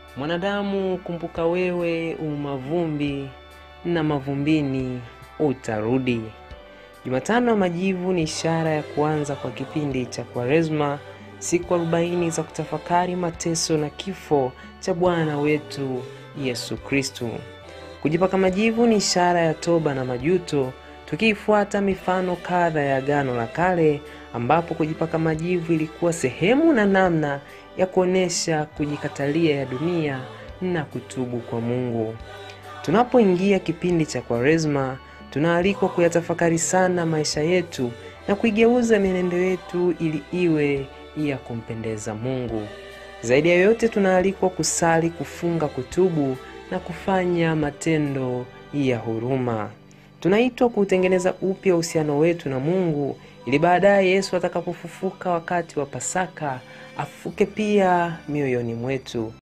Mwanadamu, kumbuka wewe umavumbi na mavumbini utarudi. Jumatano ya Majivu ni ishara ya kuanza kwa kipindi cha Kwaresma, siku arobaini za kutafakari mateso na kifo cha Bwana wetu Yesu Kristu. Kujipaka majivu ni ishara ya toba na majuto, tukiifuata mifano kadha ya Agano la Kale ambapo kujipaka majivu ilikuwa sehemu na namna ya kuonesha kujikatalia ya dunia na kutubu kwa Mungu. Tunapoingia kipindi cha Kwaresma, tunaalikwa kuyatafakari sana maisha yetu na kuigeuza mienendo yetu ili iwe ya kumpendeza Mungu. Zaidi ya yote, tunaalikwa kusali, kufunga, kutubu na kufanya matendo ya huruma. Tunaitwa kuutengeneza upya uhusiano wetu na Mungu ili baadaye Yesu atakapofufuka wakati wa Pasaka afuke pia mioyoni mwetu.